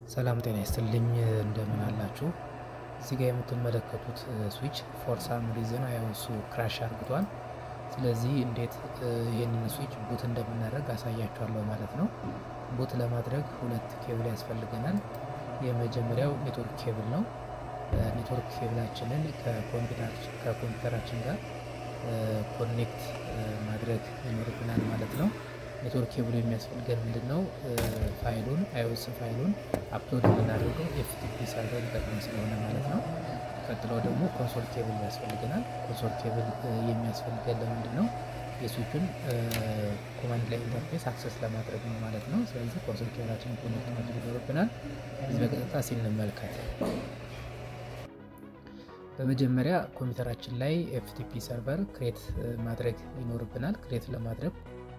ሰላም ጤና ይስጥልኝ እንደምን አላችሁ? እዚህ ጋር የምትመለከቱት ስዊች ፎር ሳም ሪዝን አይኦሱ ክራሽ አርግቷል። ስለዚህ እንዴት ይህንን ስዊች ቡት እንደምናደርግ አሳያችኋለሁ ማለት ነው። ቡት ለማድረግ ሁለት ኬብል ያስፈልገናል። የመጀመሪያው ኔትወርክ ኬብል ነው። ኔትወርክ ኬብላችንን ከኮምፒውተራችን ጋር ኮኔክት ማድረግ ይኖርብናል ማለት ነው። ኔትወርክ ኬብሉ የሚያስፈልገን ምንድን ነው? ፋይሉን አይኦስ ፋይሉን አፕሎድ የምናደርገው ኤፍቲፒ ሰርቨር ጠቅም ስለሆነ ማለት ነው። ቀጥለው ደግሞ ኮንሶል ኬብል ያስፈልገናል። ኮንሶል ኬብል የሚያስፈልገን ለምንድን ነው? የስዊቹን ኮማንድ ላይ ኢንተርፌስ አክሰስ ለማድረግ ነው ማለት ነው። ስለዚህ ኮንሶል ኬብላችንን ኮኔክት ማድረግ ይኖርብናል። እዚህ በቀጥታ ሲንመልከት በመጀመሪያ ኮምፒውተራችን ላይ ኤፍቲፒ ሰርቨር ክሬት ማድረግ ይኖርብናል። ክሬት ለማድረግ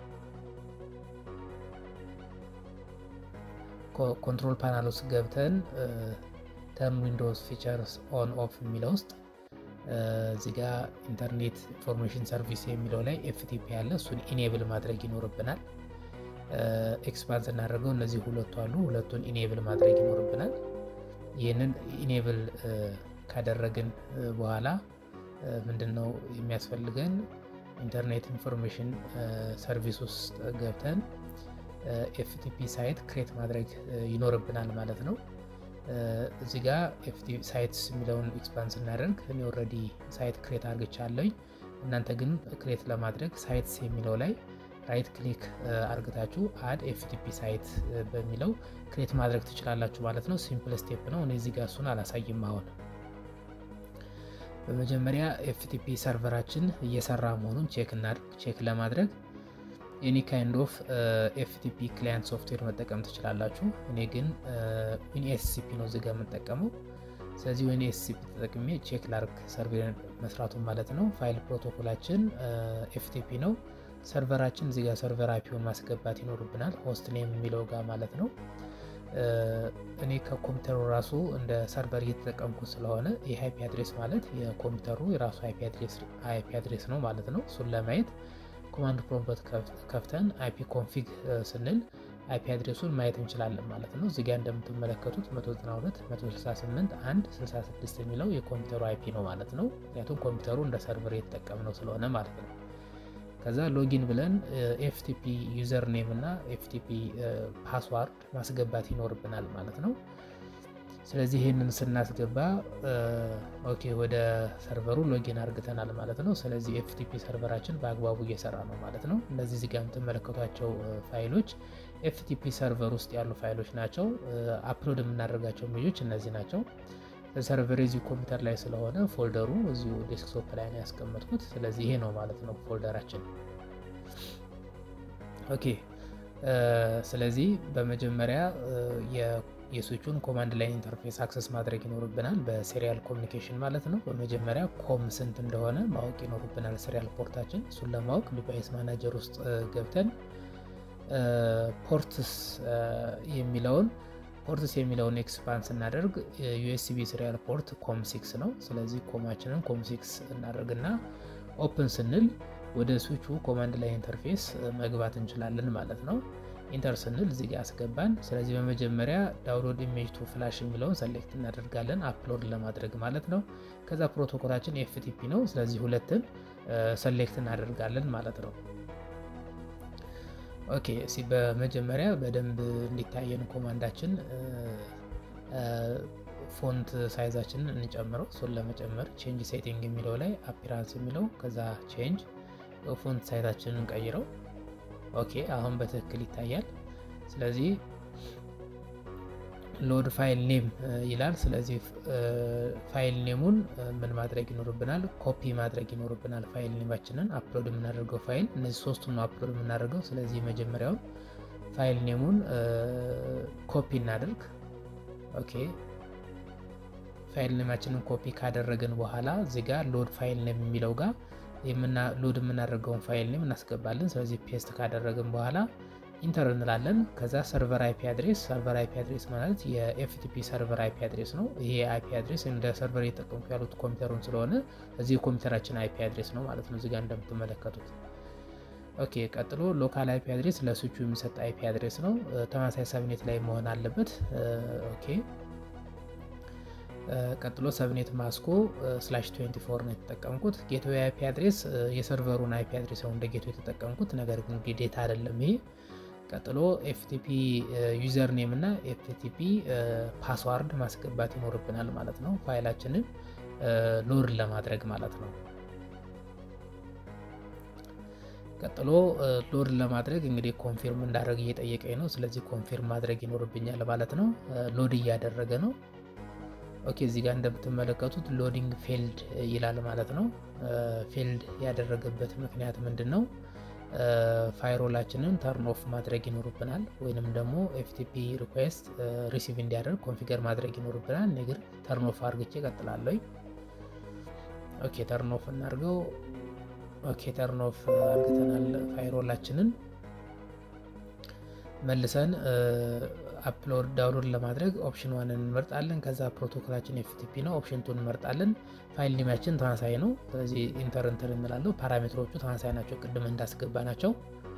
ኮንትሮል ፓናል ውስጥ ገብተን ተርን ዊንዶውስ ፊቸርስ ኦን ኦፍ የሚለው ውስጥ እዚህ ጋ ኢንተርኔት ኢንፎርሜሽን ሰርቪስ የሚለው ላይ ኤፍቲፒ ያለ እሱን ኢኔብል ማድረግ ይኖርብናል። ኤክስፓንስ እናደርገው እነዚህ ሁለቱ አሉ። ሁለቱን ኢኔብል ማድረግ ይኖርብናል። ይህንን ኢኔብል ካደረግን በኋላ ምንድን ነው የሚያስፈልገን? ኢንተርኔት ኢንፎርሜሽን ሰርቪስ ውስጥ ገብተን ኤፍቲፒ ሳይት ክሬት ማድረግ ይኖርብናል ማለት ነው። እዚህ ጋ ኤፍቲፒ ሳይትስ የሚለውን ኤክስፓንስ እናደርግ እኔ ኦልሬዲ ሳይት ክሬት አርግቻለኝ። እናንተ ግን ክሬት ለማድረግ ሳይትስ የሚለው ላይ ራይት ክሊክ አርግታችሁ አድ ኤፍቲፒ ሳይት በሚለው ክሬት ማድረግ ትችላላችሁ ማለት ነው። ሲምፕል ስቴፕ ነው። እኔ እዚህ ጋ እሱን አላሳይም አሁን በመጀመሪያ ኤፍቲፒ ሰርቨራችን እየሰራ መሆኑን ቼክ እናድርግ። ቼክ ለማድረግ ኤኒ ካይንድ ኦፍ ኤፍቲፒ ክላይንት ሶፍትዌር መጠቀም ትችላላችሁ። እኔ ግን ዊንኤስሲፒ ነው እዚጋ የምጠቀመው። ስለዚህ ዊንኤስሲፒ ተጠቅሜ ቼክ ላርግ ሰርቨር መስራቱን ማለት ነው። ፋይል ፕሮቶኮላችን ኤፍቲፒ ነው። ሰርቨራችን እዚጋ ሰርቨር አይፒውን ማስገባት ይኖርብናል፣ ሆስት ኔም የሚለው ጋር ማለት ነው። እኔ ከኮምፒውተሩ ራሱ እንደ ሰርቨር እየተጠቀምኩ ስለሆነ ይህ አይፒ አድሬስ ማለት የኮምፒውተሩ የራሱ አይፒ አድሬስ ነው ማለት ነው። እሱን ለማየት ኮማንድ ፕሮምፕት ከፍተን አይፒ ኮንፊግ ስንል አይፒ አድሬሱን ማየት እንችላለን ማለት ነው። እዚጋ እንደምትመለከቱት 192 168 1 66 የሚለው የኮምፒውተሩ አይፒ ነው ማለት ነው። ምክንያቱም ኮምፒውተሩ እንደ ሰርቨር እየተጠቀምነው ስለሆነ ማለት ነው። ከዛ ሎጊን ብለን ኤፍቲፒ ዩዘር ኔም እና ኤፍቲፒ ፓስዋርድ ማስገባት ይኖርብናል ማለት ነው። ስለዚህ ይህንን ስናስገባ ኦኬ ወደ ሰርቨሩ ሎጊን አርግተናል ማለት ነው። ስለዚህ ኤፍቲፒ ሰርቨራችን በአግባቡ እየሰራ ነው ማለት ነው። እነዚህ እዚጋ የምትመለከቷቸው ፋይሎች ኤፍቲፒ ሰርቨር ውስጥ ያሉ ፋይሎች ናቸው። አፕሎድ የምናደርጋቸው ሜጆች እነዚህ ናቸው። ሰርቨር እዚሁ ኮምፒውተር ላይ ስለሆነ ፎልደሩ እዚሁ ዴስክቶፕ ላይ ነው ያስቀመጥኩት። ስለዚህ ይሄ ነው ማለት ነው ፎልደራችን። ኦኬ ስለዚህ በመጀመሪያ የስዊቹን ኮማንድ ላይን ኢንተርፌስ አክሰስ ማድረግ ይኖርብናል፣ በሴሪያል ኮሚኒኬሽን ማለት ነው። በመጀመሪያ ኮም ስንት እንደሆነ ማወቅ ይኖርብናል፣ ሴሪያል ፖርታችን። እሱን ለማወቅ ዲቫይስ ማናጀር ውስጥ ገብተን ፖርትስ የሚለውን ፖርትስ የሚለውን ኤክስፓንስ እናደርግ ዩኤስቢ ሲሪያል ፖርት ኮም ሲክስ ነው። ስለዚህ ኮማችንን ኮም ሲክስ እናደርግና ኦፕን ስንል ወደ ስዊቹ ኮማንድ ላይ ኢንተርፌስ መግባት እንችላለን ማለት ነው። ኢንተር ስንል እዚህ ጋር አስገባን። ስለዚህ በመጀመሪያ ዳውንሎድ ኢሜጅ ቱ ፍላሽ የሚለውን ሰሌክት እናደርጋለን አፕሎድ ለማድረግ ማለት ነው። ከዛ ፕሮቶኮላችን ኤፍቲፒ ነው። ስለዚህ ሁለትን ሰሌክት እናደርጋለን ማለት ነው። ኦኬ ሲ በመጀመሪያ በደንብ እንዲታየን ኮማንዳችን ፎንት ሳይዛችንን እንጨምረው። እሱን ለመጨመር ቼንጅ ሴቲንግ የሚለው ላይ አፒራንስ የሚለው ከዛ ቼንጅ ፎንት ሳይዛችንን እንቀይረው። ኦኬ አሁን በትክክል ይታያል። ስለዚህ ሎድ ፋይል ኔም ይላል። ስለዚህ ፋይል ኔሙን ምን ማድረግ ይኖርብናል? ኮፒ ማድረግ ይኖርብናል። ፋይል ኔማችንን አፕሎድ የምናደርገው ፋይል እነዚህ ሶስቱን ነው አፕሎድ የምናደርገው። ስለዚህ መጀመሪያውን ፋይል ኔሙን ኮፒ እናደርግ። ኦኬ ፋይል ኔማችንን ኮፒ ካደረግን በኋላ እዚህ ጋር ሎድ ፋይል ኔም የሚለው ጋር ሎድ የምናደርገውን ፋይል ኔም እናስገባለን። ስለዚህ ፔስት ካደረግን በኋላ ኢንተር እንላለን። ከዛ ሰርቨር አይፒ አድሬስ ሰርቨር አይፒ አድሬስ ማለት የኤፍቲፒ ሰርቨር አይፒ አድሬስ ነው። ይሄ አይፒ አድሬስ እንደ ሰርቨር እየተጠቀምኩ ያሉት ኮምፒውተሩን ስለሆነ እዚህ የኮምፒውተራችን አይፒ አድሬስ ነው ማለት ነው። እዚጋ እንደምትመለከቱት ኦኬ ቀጥሎ ሎካል አይፒ አድሬስ ለስዊቹ የሚሰጥ አይፒ አድሬስ ነው። ተመሳሳይ ሰብኔት ላይ መሆን አለበት። ኦኬ ቀጥሎ ሰብኔት ማስኮ ስላሽ 24 ነው የተጠቀምኩት። ጌትዌይ አይፒ አድሬስ የሰርቨሩን አይፒ አድሬስ ነው እንደ ጌትዌይ የተጠቀምኩት፣ ነገር ግን ግዴታ አይደለም ይሄ። ቀጥሎ ኤፍቲፒ ዩዘር ኔም እና ኤፍቲፒ ፓስዋርድ ማስገባት ይኖርብናል ማለት ነው፣ ፋይላችንን ሎድ ለማድረግ ማለት ነው። ቀጥሎ ሎድ ለማድረግ እንግዲህ ኮንፊርም እንዳደረግ እየጠየቀኝ ነው። ስለዚህ ኮንፊርም ማድረግ ይኖርብኛል ማለት ነው። ሎድ እያደረገ ነው። ኦኬ እዚህ ጋር እንደምትመለከቱት ሎዲንግ ፌልድ ይላል ማለት ነው። ፌልድ ያደረገበት ምክንያት ምንድን ነው? ፋይሮላችንን ተርን ኦፍ ማድረግ ይኖርብናል፣ ወይንም ደግሞ ኤፍቲፒ ሪኩዌስት ሪሲቭ እንዲያደርግ ኮንፊገር ማድረግ ይኖርብናል። ነገር ተርን ኦፍ አርግቼ ቀጥላለሁ። ኦኬ ተርን ኦፍ እናድርገው። ኦኬ ተርን ኦፍ አርግተናል ፋይሮላችንን መልሰን አፕሎድ ዳውንሎድ ለማድረግ ኦፕሽን ዋንን እንመርጣለን። ከዛ ፕሮቶኮላችን ኤፍቲፒ ነው። ኦፕሽን ቱን እንመርጣለን። ፋይል ኔማችን ተመሳሳይ ነው። ስለዚህ ኢንተር ኢንተር እንላለው። ፓራሜትሮቹ ተመሳሳይ ናቸው፣ ቅድም እንዳስገባ ናቸው።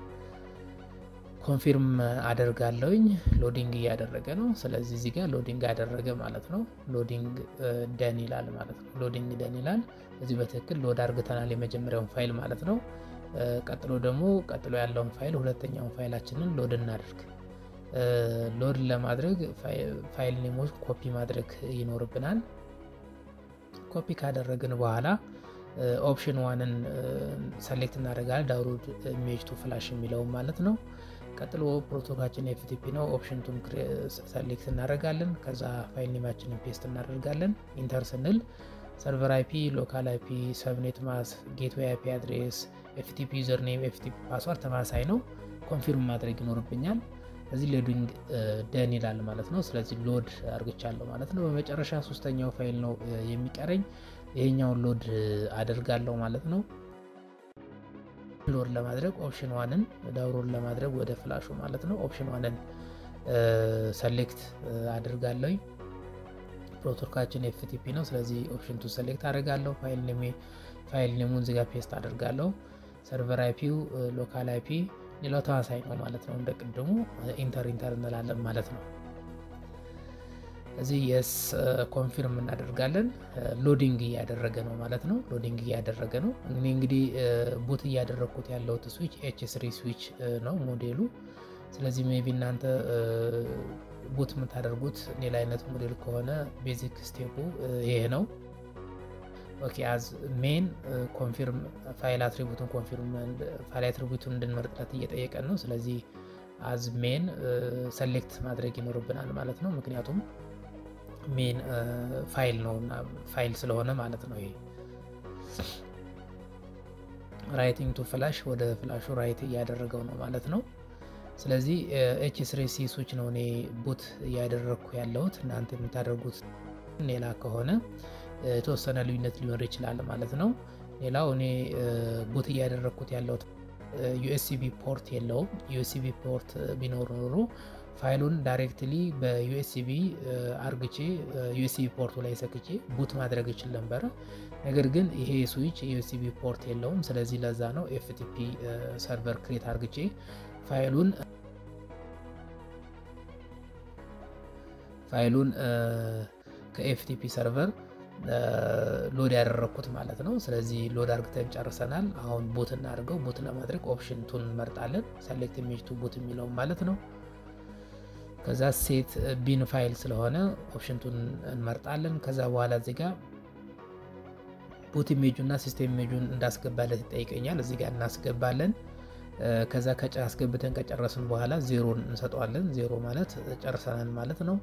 ኮንፊርም አደርጋለሁኝ። ሎዲንግ እያደረገ ነው። ስለዚህ እዚህ ጋር ሎዲንግ አደረገ ማለት ነው። ሎዲንግ ደን ይላል ማለት ነው። ሎዲንግ ደን ይላል። እዚህ በትክክል ሎድ አርግተናል የመጀመሪያውን ፋይል ማለት ነው። ቀጥሎ ደግሞ ቀጥሎ ያለውን ፋይል ሁለተኛውን ፋይላችንን ሎድ እናደርግ። ሎድ ለማድረግ ፋይል ኔሞች ኮፒ ማድረግ ይኖርብናል። ኮፒ ካደረግን በኋላ ኦፕሽን ዋንን ሰሌክት እናደርጋለን። ዳውንሎድ ኢሜጅ ቱ ፍላሽ የሚለውን ማለት ነው። ቀጥሎ ፕሮቶኮላችን ኤፍቲፒ ነው። ኦፕሽን ቱን ሰሌክት እናደርጋለን። ከዛ ፋይል ኔማችንን ፔስት እናደርጋለን። ኢንተር ስንል ሰርቨር አይፒ፣ ሎካል አይፒ፣ ሰብኔት ማስ፣ ጌትዌይ አይፒ አድሬስ፣ ኤፍቲፒ ዩዘር ኔም፣ ኤፍቲፒ ፓስዋርድ ተመሳሳይ ነው። ኮንፊርም ማድረግ ይኖርብኛል። እዚህ ሎዲንግ ደን ይላል ማለት ነው። ስለዚህ ሎድ አርግቻለሁ ማለት ነው። በመጨረሻ ሶስተኛው ፋይል ነው የሚቀረኝ። ይሄኛውን ሎድ አደርጋለሁ ማለት ነው። ሎድ ለማድረግ ኦፕሽን ዋንን ዳውንሎድ ለማድረግ ወደ ፍላሹ ማለት ነው። ኦፕሽን ዋንን ሰሌክት አድርጋለሁ። ፕሮቶኮላችን ኤፍቲፒ ነው። ስለዚህ ኦፕሽን ቱ ሰሌክት አደርጋለሁ። ፋይል ኔም ፋይል ኔሙን እዚጋ ፔስት አደርጋለሁ። ሰርቨር አይፒው ሎካል አይፒ ሌላው ተመሳሳይ ነው ማለት ነው። እንደ ቅድሙ ኢንተር ኢንተር እንላለን ማለት ነው። እዚህ የስ ኮንፊርም እናደርጋለን። ሎዲንግ እያደረገ ነው ማለት ነው። ሎዲንግ እያደረገ ነው። እኔ እንግዲህ ቡት እያደረግኩት ያለሁት ስዊች ኤች ስሪ ስዊች ነው ሞዴሉ። ስለዚህ ሜቢ እናንተ ቡት የምታደርጉት ሌላ አይነት ሞዴል ከሆነ ቤዚክ ስቴፑ ይሄ ነው። ኦኬ አዝ ሜን ኮንፊርም ፋይል አትሪቡቱን ኮንፊርም ፋይል አትሪቡቱን እንድንመርጥለት እየጠየቀን ነው። ስለዚህ አዝ ሜን ሰሌክት ማድረግ ይኖርብናል ማለት ነው። ምክንያቱም ሜን ፋይል ነው እና ፋይል ስለሆነ ማለት ነው። ይሄ ራይቲንግ ቱ ፍላሽ ወደ ፍላሹ ራይት እያደረገው ነው ማለት ነው። ስለዚህ ኤች ስሪ ሲ ስዊች ነው እኔ ቡት እያደረግኩ ያለሁት። እናንተ የምታደርጉት ሌላ ከሆነ የተወሰነ ልዩነት ሊኖር ይችላል ማለት ነው። ሌላው እኔ ቡት እያደረግኩት ያለሁት ዩኤስሲቢ ፖርት የለውም። ዩኤስሲቢ ፖርት ቢኖር ኖሮ ፋይሉን ዳይሬክትሊ በዩኤስሲቢ አርግቼ ዩኤስሲቢ ፖርቱ ላይ ሰክቼ ቡት ማድረግ ይችል ነበረ። ነገር ግን ይሄ ስዊች ዩኤስሲቢ ፖርት የለውም። ስለዚህ ለዛ ነው ኤፍቲፒ ሰርቨር ክሬት አርግቼ ፋይሉን ፋይሉን ከኤፍቲፒ ሰርቨር ሎድ ያደረግኩት ማለት ነው። ስለዚህ ሎድ አርግተን ጨርሰናል። አሁን ቡት እናድርገው። ቡት ለማድረግ ኦፕሽን ቱን እንመርጣለን። ሰሌክት ኢሜጅ ቱ ቡት የሚለውን ማለት ነው። ከዛ ሴት ቢን ፋይል ስለሆነ ኦፕሽን ቱን እንመርጣለን። ከዛ በኋላ እዚህ ጋር ቡት ኢሜጁ እና ሲስቴም ኢሜጁን እንዳስገባለት ይጠይቀኛል። እዚህ ጋር እናስገባለን። ከዛ አስገብተን ከጨረስን በኋላ ዜሮን እንሰጠዋለን። ዜሮ ማለት ጨርሰናል ማለት ነው።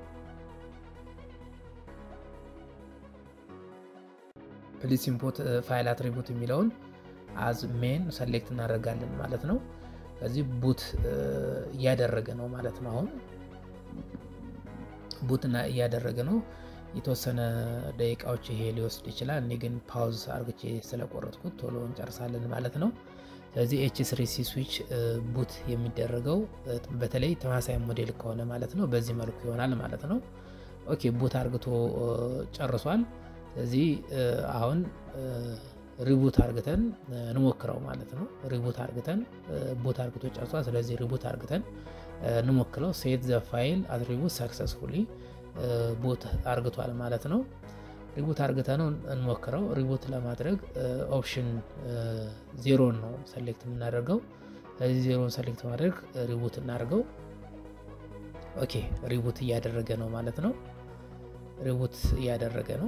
ፕሊስ ኢምፖርት ፋይል አትሪቡት የሚለውን አዝ ሜን ሰሌክት እናደርጋለን ማለት ነው። ከዚህ ቡት እያደረገ ነው ማለት ነው። አሁን ቡት እያደረገ ነው። የተወሰነ ደቂቃዎች ይሄ ሊወስድ ይችላል። እኔ ግን ፓውዝ አርግቼ ስለቆረጥኩት ቶሎ እንጨርሳለን ማለት ነው። ስለዚህ ኤች ስሪ ሲ ስዊች ቡት የሚደረገው በተለይ ተመሳሳይ ሞዴል ከሆነ ማለት ነው በዚህ መልኩ ይሆናል ማለት ነው። ኦኬ ቡት አርግቶ ጨርሷል። ስለዚህ አሁን ሪቡት አርግተን እንሞክረው ማለት ነው። ሪቡት አርግተን ቦት አርግቶ ጨርሷል። ስለዚህ ሪቡት አርግተን እንሞክረው። ሴት ዘ ፋይል አትሪቡት ሰክሰስፉሊ ቦት አርግቷል ማለት ነው። ሪቡት አርግተ ነው እንሞክረው። ሪቡት ለማድረግ ኦፕሽን ዜሮን ነው ሰሌክት የምናደርገው። ስለዚህ ዜሮን ሰሌክት ማድረግ ሪቡት እናደርገው። ኦኬ ሪቡት እያደረገ ነው ማለት ነው። ሪቡት እያደረገ ነው።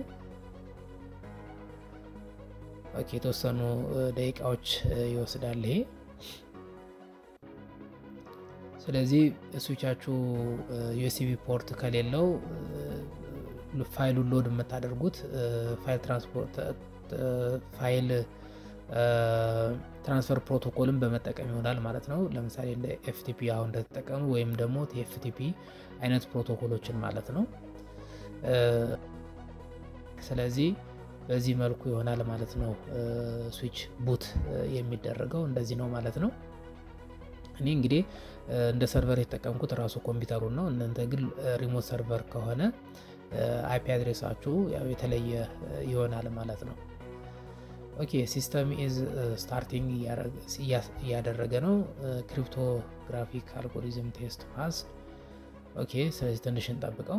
ኦኬ የተወሰኑ ደቂቃዎች ይወስዳል ይሄ። ስለዚህ ስዊቻችሁ ዩኤስቢ ፖርት ከሌለው ፋይሉን ሎድ የምታደርጉት ፋይል ትራንስፖርት ፋይል ትራንስፈር ፕሮቶኮልን በመጠቀም ይሆናል ማለት ነው። ለምሳሌ እንደ ኤፍቲፒ አሁን እንደተጠቀሙ ወይም ደግሞ የኤፍቲፒ አይነት ፕሮቶኮሎችን ማለት ነው። ስለዚህ በዚህ መልኩ ይሆናል ማለት ነው። ስዊች ቡት የሚደረገው እንደዚህ ነው ማለት ነው። እኔ እንግዲህ እንደ ሰርቨር የተጠቀምኩት ራሱ ኮምፒውተሩን ነው። እናንተ ግን ሪሞት ሰርቨር ከሆነ አይፒ አድሬሳችሁ ያው የተለየ ይሆናል ማለት ነው። ኦኬ ሲስተም ኢዝ ስታርቲንግ እያደረገ ነው። ክሪፕቶግራፊክ አልጎሪዝም ቴስት ፓስ። ኦኬ ስለዚህ ትንሽ እንጠብቀው።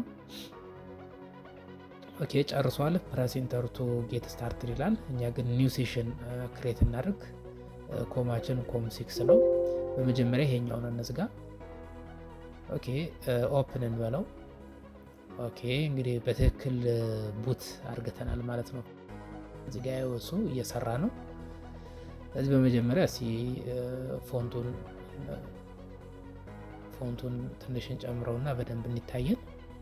ኦኬ ጨርሷል። ፕረስ ኢንተር ቱ ጌት ስታርትድ ይላል። እኛ ግን ኒው ሴሽን ክሬት እናደርግ። ኮማችን ኮም ሲክስ ነው። በመጀመሪያ ይሄኛውን እንዝጋ። ኦኬ ኦፕን እንበለው። ኦኬ እንግዲህ በትክክል ቡት አድርገተናል ማለት ነው። እዚህ ጋ እሱ እየሰራ ነው። ስለዚህ በመጀመሪያ እስኪ ፎንቱን ፎንቱን ትንሽ እንጨምረውና በደንብ እንታየን።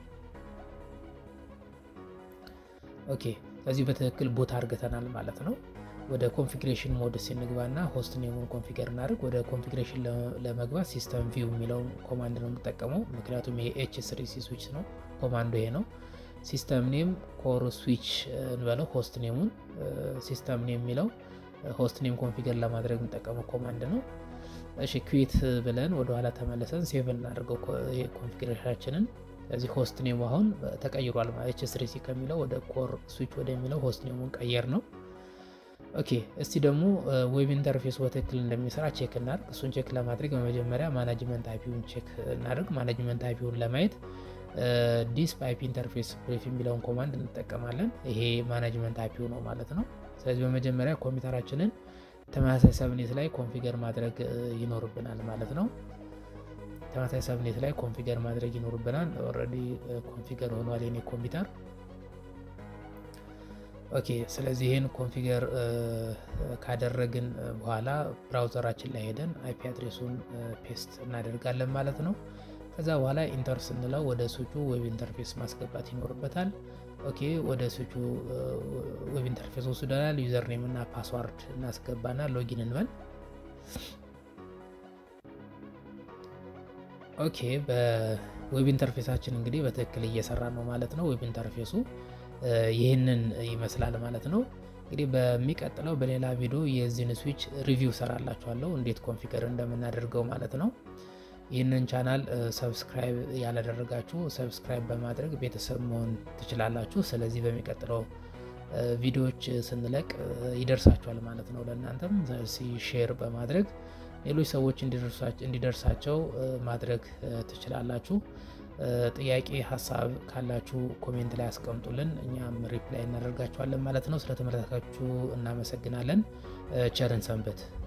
ኦኬ ስለዚህ በትክክል ቡት አድርገተናል ማለት ነው። ወደ ኮንፊግሬሽን ሞድ ሲንግባና ሆስት ኔሙን ኮንፊገር እናደርግ። ወደ ኮንፊግሬሽን ለመግባት ሲስተም ቪው የሚለውን ኮማንድ ነው የምጠቀመው፣ ምክንያቱም ይሄ ኤች ስሪ ሲ ስዊች ነው። ኮማንዱ ይሄ ነው። ሲስተም ኔም ኮር ስዊች እንበለው። ሆስት ኔሙን ሲስተም ኔም የሚለው ሆስት ኔም ኮንፊገር ለማድረግ የምጠቀመው ኮማንድ ነው። እሺ ኩዊት ብለን ወደኋላ ተመለሰን ሴቭ እናደርገው ኮንፊግሬሽናችንን። ስለዚህ ሆስት ኔሙ አሁን ተቀይሯል። ኤች ስሪ ሲ ከሚለው ወደ ኮር ስዊች ወደሚለው ሆስት ኔሙን ቀየር ነው። ኦኬ እስቲ ደግሞ ዌብ ኢንተርፌስ በትክክል እንደሚሰራ ቼክ እናድርግ። እሱን ቼክ ለማድረግ በመጀመሪያ ማናጅመንት አይፒውን ቼክ እናድርግ። ማናጅመንት አይፒውን ለማየት ዲስፕ አይፒ ኢንተርፌስ ብሪፍ የሚለውን ኮማንድ እንጠቀማለን። ይሄ ማናጅመንት አይፒው ነው ማለት ነው። ስለዚህ በመጀመሪያ ኮምፒውተራችንን ተመሳሳይ ሰብኔት ላይ ኮንፊገር ማድረግ ይኖርብናል ማለት ነው። ተመሳሳይ ሰብኔት ላይ ኮንፊገር ማድረግ ይኖርብናል። ኦልሬዲ ኮንፊገር ሆኗል የኔ ኮምፒውተር። ኦኬ ስለዚህ ይህን ኮንፊገር ካደረግን በኋላ ብራውዘራችን ላይ ሄደን አይፒ አድሬሱን ፔስት እናደርጋለን ማለት ነው። ከዛ በኋላ ኢንተር ስንለው ወደ ስዊቹ ዌብ ኢንተርፌስ ማስገባት ይኖርበታል። ኦኬ ወደ ስዊቹ ዌብ ኢንተርፌስ ወስደናል። ዩዘር ኔም እና ፓስዋርድ እናስገባና ሎጊን እንበል። ኦኬ በዌብ ኢንተርፌሳችን እንግዲህ በትክክል እየሰራ ነው ማለት ነው። ዌብ ኢንተርፌሱ ይህንን ይመስላል ማለት ነው። እንግዲህ በሚቀጥለው በሌላ ቪዲዮ የዚህን ስዊች ሪቪው ሰራላችኋለሁ እንዴት ኮንፊገር እንደምናደርገው ማለት ነው። ይህንን ቻናል ሰብስክራይብ ያላደረጋችሁ ሰብስክራይብ በማድረግ ቤተሰብ መሆን ትችላላችሁ። ስለዚህ በሚቀጥለው ቪዲዮዎች ስንለቅ ይደርሳችኋል ማለት ነው። ለእናንተም ሼር በማድረግ ሌሎች ሰዎች እንዲደርሳቸው ማድረግ ትችላላችሁ። ጥያቄ፣ ሀሳብ ካላችሁ ኮሜንት ላይ አስቀምጡልን፣ እኛም ሪፕላይ እናደርጋችኋለን ማለት ነው። ስለተመለከታችሁ እናመሰግናለን። ቸርን ሰንበት